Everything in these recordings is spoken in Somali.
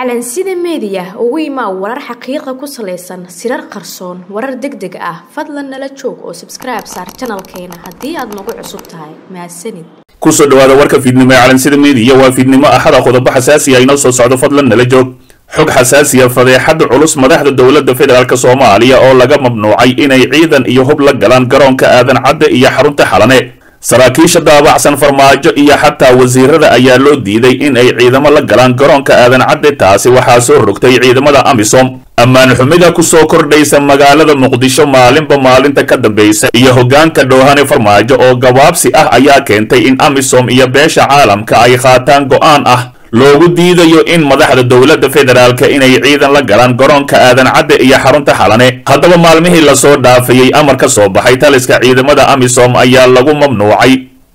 calansida meediya ugu imaa warar xaqiiqa ku salaysan sirar qarsoon warar deg deg ah fadlan nala joog oo sabskribe saar janalkeena haddii aad nagu cusub tahay mahadsanid kusoo dhawaada warka fiidnimo ee calansida meediya waa fiidnimo axada qodobo xasaasiya inoo soo socdo fadlan nala joog xog xasaasiya fadeexada culus madaxda dowladda federaalk soomaaliya oo laga mamnuucay inay ciidan iyo hub la galaan garoonka aadan cadde iyo xarunta xalane saraakiisha daabacsan farmaajo iyo xataa wasiirada ayaa loo diiday in ay ciidamo la galaan garoonka aadan cadde taasi waxaa soo rogtay ciidamada amisom ammaan xumida kusoo kordhaysa magaalada muqdisho maalinba maalinta ka dambaysa iyo hoggaanka dhoohane farmaajo oo gabaabsi ah ayaa keentay in amisom iyo beesha caalamka ay qaataan go'aan ah loogu diidayo in madaxda dowladda federaalka inay ciidan la galaan garoonka aadan cadde iyo xarunta xalane haddaba maalmihii lasoo dhaafayey amar ka soo baxay taliska ciidamada amisom ayaa lagu mamnuucay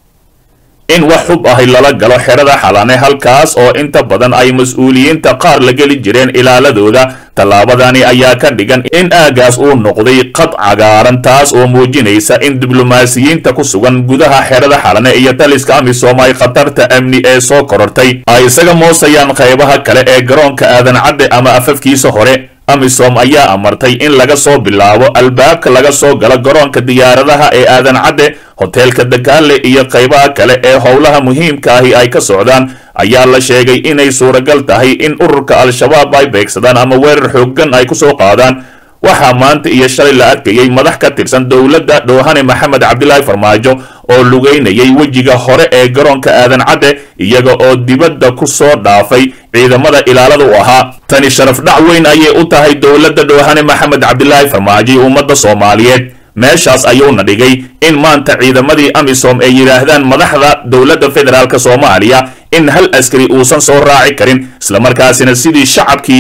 in wax xub ahi lala galo xerada xalane halkaas oo inta badan ay mas-uuliyiinta qaar la geli jireen ilaaladooda tallaabadani ayaa ka dhigan in aagaas uu noqday qad cagaaran taas oo muujinaysa in diblomaasiyiinta ku sugan gudaha xerada xalane iyo taliska amisom ay khatarta amni ee soo korortay ay isaga moosayaan qaybaha kale ee garoonka aadan cadde ama afafkiisa hore amisom ayaa amartay in laga soo bilaabo albaabka laga soo galo garoonka diyaaradaha ee aadan cadde hoteelka dagaale iyo qaybaha kale ee howlaha muhiimka ahi ay ka socdaan ayaa la sheegay inay suuragal tahay in ururka al-shabaab ay beegsadaan ama weerar xooggan ay kusoo qaadaan waxaa maanta iyo shalay la arkayay madax ka tirsan dowladda dhoohane maxamed cabdilaahi farmaajo oo lugaynayay wejiga hore ee garoonka aadan cadde iyaga oo dibadda ku soo dhaafay ciidamada ilaalada u ahaa tani sharaf dhac weyn ayay u tahay dowladda dhoohane maxamed cabdilaahi farmaajo iyo ummadda soomaaliyeed meeshaas ayuuna dhigay in maanta ciidamadii amisom ay yidhaahdaan madaxda dowladda federaalk soomaaliya in hal askari uusan soo raaci karin islamarkaasina sidii shacabkii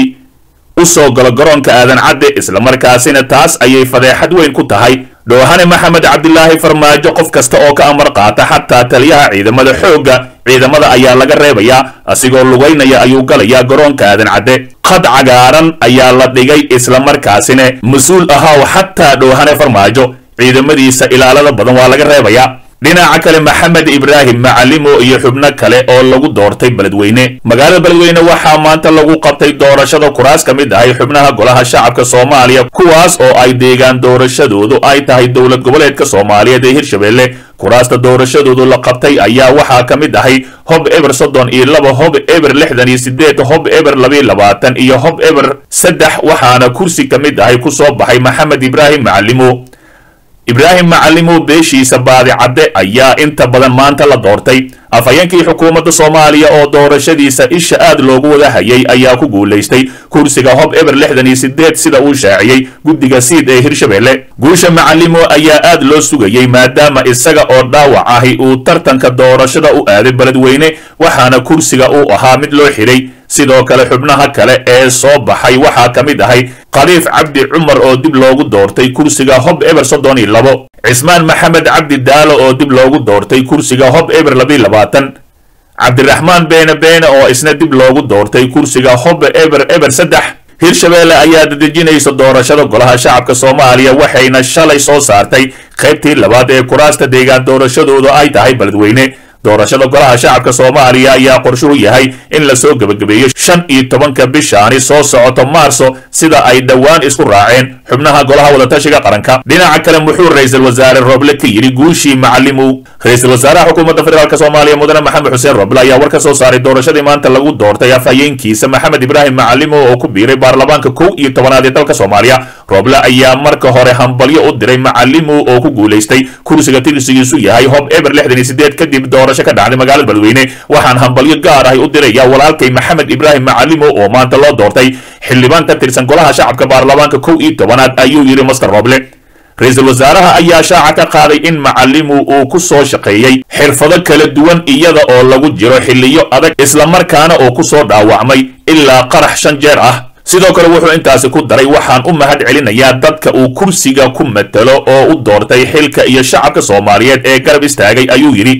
u soo galo garoonka aadan cadde islamarkaasina taas ayay fadeexad weyn ku tahay dhoohane maxamed cabdilaahi farmaajo qof kasta oo ka amar qaata xataa taliyaha ciidamada xoogga ciidamada ayaa laga reebayaa asigoo lugaynaya ayuu galayaa garoonka aadan cadde qad cagaaran ayaa la dhigay islamarkaasina mas-uul ahaw xataa dhoohane farmaajo ciidamadiisa ilaalada badan waa laga reebayaa dhinaca kale maxamed ibraahim macalimo iyo xubno kale oo lagu doortay beledweyne magaalada beledweyne waxaa maanta lagu qabtay doorashada kuraas ka mid ahay xubnaha golaha shacabka soomaaliya kuwaas oo ay deegaan doorashadoodu ay tahay dowlad goboleedka soomaaliyeed ee hirshabelle kuraasta doorashadoodu la qabtay ayaa waxaa ka mid ahay hob eber soddon iyo laba hob eber lixdan iyo sideed hob eber labiyo labaatan iyo hob eber saddex waxaana kursi ka mid ahay ku soo baxay maxamed ibraahim macalimo ibraahim macalimo beeshiisa baadi cadde ayaa inta badan maanta la doortay afhayeenkii xukuumadda soomaaliya oo doorashadiisa isha aad loogu wada hayay ayaa ku guulaystay kursiga hob eber lixdan iyo sideed sida uu shaaciyey guddiga siid ee hirshabelle guusha macalimo ayaa aad loo sugayey maadaama isaga oo dhaawac ahi uu tartanka doorashada u aaday beledweyne waxaana kursiga uu ahaa mid loo xidhay sidoo kale xubnaha kale ee soo baxay waxaa ka mid ahay khaliif cabdi cumar oo dib loogu doortay kursiga hob eber soddon iyo labo cismaan maxamed cabdi daalo oo dib loogu doortay kursiga hob eber labiyo labaatan cabdiraxmaan beene beene oo isna dib loogu doortay kursiga hob eber eber saddex hirshabelle ayaa dadejinaysa doorashada golaha shacabka soomaaliya waxayna shalay soo saartay qaybtii labaad ee kuraasta deegaan doorashadoodu ay tahay beledweyne doorashada golaha shacabka soomaaliya ayaa qorshuhu yahay in lasoo gebagabeeyo shan iyo tobanka bishaani soo socoto maarso sida ay dhowaan isku raaceen xubnaha golaha wadatashiga qaranka dhinaca kale muxuu ra-iisul wasaare roble ka yidhi guushii macalimow ra-iisul wasaaraha xukuumadda federaalk soomaaliya mudane maxamed xuseen roble ayaa war ka soo saaray doorashadii maanta lagu doortay afhayeenkiisa maxamed ibraahim macalimo oo ku biiray baarlamaanka kow iyo tobanaad ee dalka soomaaliya roble ayaa marka hore hambalyo u diray macalimo oo ku guulaystay kursiga tirsigiisu yahay hob eber lixdan iyo sideed kadib doorasho ka dhacday magaalada beledweyne waxaan hambalyo gaar ahi u diraya walaalkay maxamed ibraahim macalimo oo maanta loo doortay xildhibaan ka tirsan golaha shacabka baarlamaanka kow iyo tobanaad ayuu yidhi master roble ra-iisul wasaaraha ayaa shaaca ka qaaday in macalimu uu ku soo shaqeeyey xirfado kala duwan iyada oo lagu jiro xilliyo adag islamarkaana uu ku soo dhaawacmay ilaa qarax shan jeer ah sidoo kale wuxuu intaasi ku daray waxaan u mahad celinayaa dadka uu kursiga ku matalo oo u doortay xilka iyo shacabka soomaaliyeed ee garab istaagay ayuu yidhi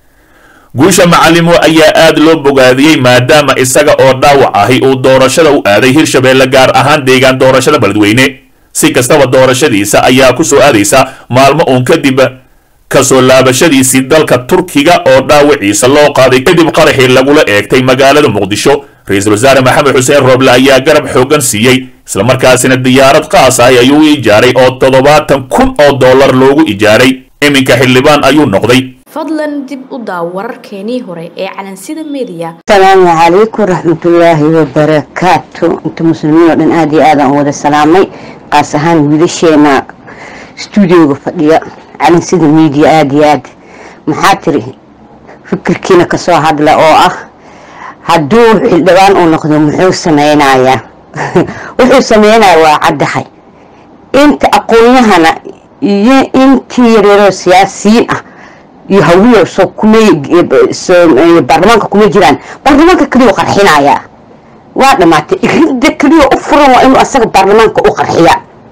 guusha macalimo ayaa aad loo bogaadiyey maadaama isaga oo dhaawac ahi uu doorashada u aaday hirshabelle gaar ahaan deegaan doorashada beledweyne si kastaba doorashadiisa ayaa ku soo aadaysa maalmo uun kadib kasoo laabashadiisii dalka turkiga oo dhaawaciisa loo qaaday kadib qaraxii lagula eegtay magaalada muqdisho ra-iisul wasaare maxamed xuseen rooble ayaa garab xoogan siiyey islamarkaasina diyaarad qaas ah ayuu ijaaray oo toddobaatan kun oo dollar loogu ijaaray iminka xildhibaan ayuu noqday fadlan dib u daaw wararkeenii hore ee calansida mediya asalaamu calaykum raxmatullaahi wabarakaatu inta muslimiin oo dhan aada iyo aadaan u wada salaamay qaas ahaan wiilasheena stuudioga fadhiya calansida media aada iyo aad maxaa tiri fikirkiina kasoo hadla oo ah hadduu xildhibaan uu noqdo muxuu sameynayaa wuxuu sameynaya waa caddahay inta aqoonyahana iyo intii yareeroo siyaasiyiin ah iyo hawiyo soo kumay baarlamaanka kuma jiraan baarlamaanka keliya u qarxinayaa waa dhamaatay ridda keliya u furan waa inuu asaga baarlamaanka u qarxiya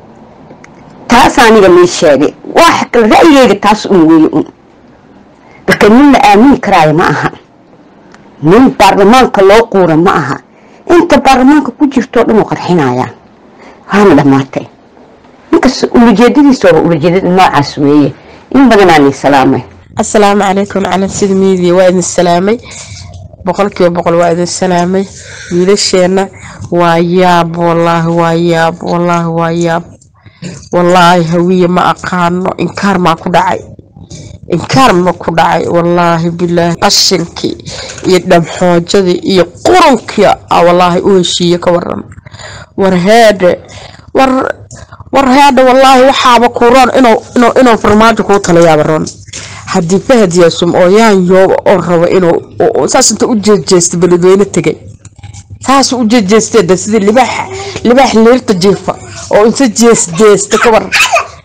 taas aniga mii sheegay wax kale ra'yigeyga taas un weeye un marka nin la aamini karaayo ma aha nin baarlamaanka loo quura ma aha inta baarlamaanka ku jirtoo dhan u qarxinayaa waana dhamaatay ninkas ulajeedadiisa waa ulajeedada noocaas weeye in badanaani salaamay asalaamu calaykum calansida miidiya waa idin salaamay boqolkiiba boqol waa idin salaamay wiilasheenna waa yaab wallaahi waa yaab wallaahi waa yaab wallaahi hawiye ma aqaano inkaar maa ku dhacay inkaar ma ku dhacay wallaahi bilaahi qashinkii iyo dhamxoojadii iyo qurunkii a wallaahi u heshiiye ka waran war heedhe war war heedhe wallaahi waxaaba ku roon inuu farmaajo kuu talayaaba roon haddii fahad yaasum oo yaan yooba oo rabo inuu saas inta u jeejeesta beledweyne tegay saas u jeejeesteeda sidii libaax libaax leerta jiifa oo inta jeesjeesta ka war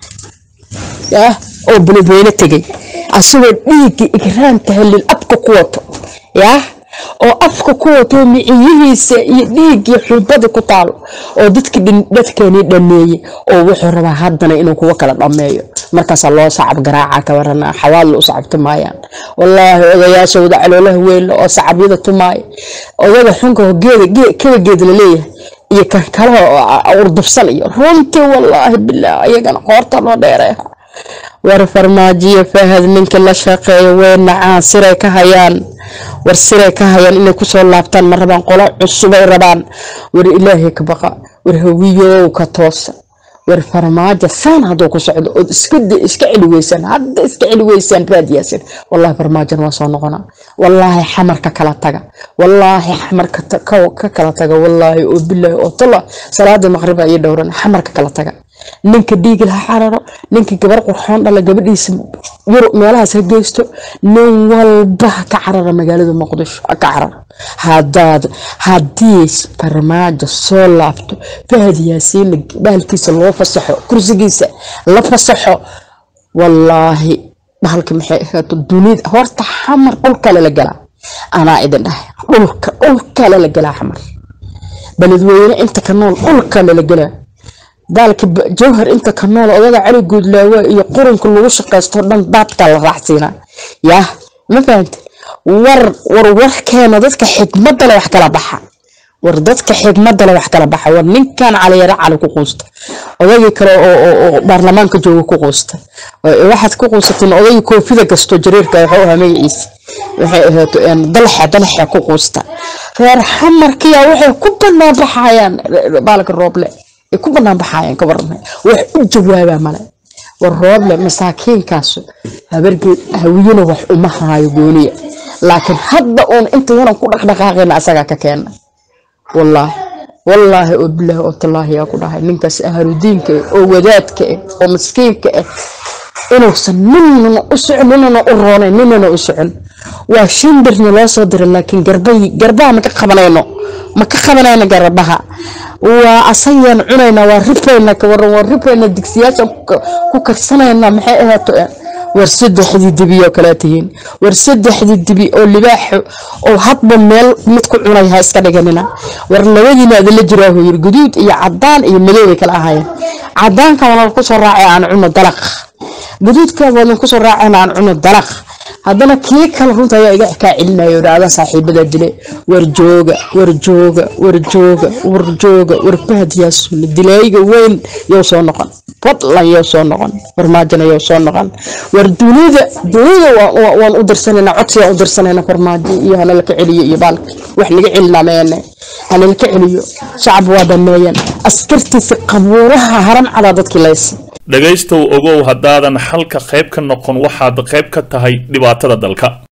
yah oo beledweyne tegay asagoo dhiigga igraamka halil afka ku wato yah oo afka ku wato miciyihiisa iyo dhiiggii xulbada ku taalo oo dadki dadkeenii dhameeyey oo wuxuu rabaa haddana inuu kuwa kala dhameeyo markaasaa loo sacab garaaca ka warana xawaadla u sacab tumaayaan wallaahi odayaasha wada caloolaha weynle oo sacabyada tumaaya odaga xunka geeda kaga geed laleeyahay iyo kan kale urdubsan iyo runtii wallaahi bilaah iyagana qoorta loo dheereeha war farmaajiyo fahad ninkii la shaqeeyo way nacaan siray ka hayaan war siray ka hayaan inay kusoo laabtaan ma rabaan qolo cusubay rabaan war ilaahay ka baqa war hawiyow ka toosa war farmaajo saan hadduu ku socdo ood iska celi weysaan hadda iska celi weysaan raadiyaasin wallaahi farmaajan waa soo noqonaa wallaahi xamarka kala taga wallaahi xamarka ka kala taga wallaahi oo bilaahi oo tala salaada maqriba iyo dhowran xamarka kala taga ninka dhiigil ha cararo ninka gabar qurxoon dhala gabadhiisa yurub meelahaas ha geysto nin walba ha ka carara magaalada muqdisho ha ka cararo hadaad haddii farmaajo soo laabto fahad yaasiina bahalkiisa loo fasaxo kursigiisa la fasaxo wallaahi bahalka maxay ahaato dunida horta xamar dhulkale la galaa anaa idin dhahay dhulka dhulkale la galaa xamar beledweyne inta ka nool dhulkale la galaa daalka jawhar inta ka nool odaga cali guudlaawe iyo qurunka lagu shaqaysto dhan daadka la raacsiinaa yah ma fahante war war warkeena dadka xikmadda le wax kala baxa war dadka xikmadda le wax kala baxa war ninkan caliyare cali ku quusta odagii kale oo baarlamaanka jooga ku quusta waxaad ku quusateen odagii koofida gasto jariirka wuxuu ahaa magaciisa waxay ahaato dalxe dalxe ku quusta reer xamarkiya waxay ku banaan baxayaan baalka rooble ay ku banaan baxayaan ka waran wax u jawaabaa male war rooble masaakiinkaas habargeed hawiyana wax uma haayo gooniya laakiin hadda uun inta yanan ku dhaqdhaqaaqayna asagaa ka keena wallaahi wallaahi oo bilaahi oo tallaahi yaa ku dhahay ninkaas ahludiinka ah oo wadaadka ah oo miskiinka ah inuusan ninana u socon ninana u roonayn ninana u socon waa shimbirna loo soo diray laakiin garbay garbaha ma ka qabanayno ma ka qabanayno garbaha waa asayaan cunayna waa rifayna ka waran waa rifayna digsiyaasha ku karsanayna maxay ahaato war saddexdii dibi oo kale tihiin war saddexdii dibi oo libaaxo oo hadba meel mid ku cunay ha iska dhiganina war labadiina adala jiraa huu yiri guduud iyo cadaan iyo madow bay kala ahaayeen cadaanka waana ku soo raacay aan cuno dalaq guduudka waana ku soo raacay aan cuno dalaq haddana kii kale runta ayaa iga kaa celinayo dhacda saaxiibada dile war jooga war jooga war jooga war jooga war fahad yaasuun dilayga weyn yow soo noqon fadlan yoo soo noqon farmaajona yoo soo noqon war dunida dunida waa- waa- waan u dirsanayna codsigaan u dirsanayna farmaajo iyo hanalka celiyo iyo baalka wax naga celina meene hanalka celiyo shacab waa dhameeyan askartiisa qabuuraha haram cadaa dadkii laysa dhegaystow ogow haddaadan xalka qayb ka noqon waxaad qayb ka tahay dhibaatada dalka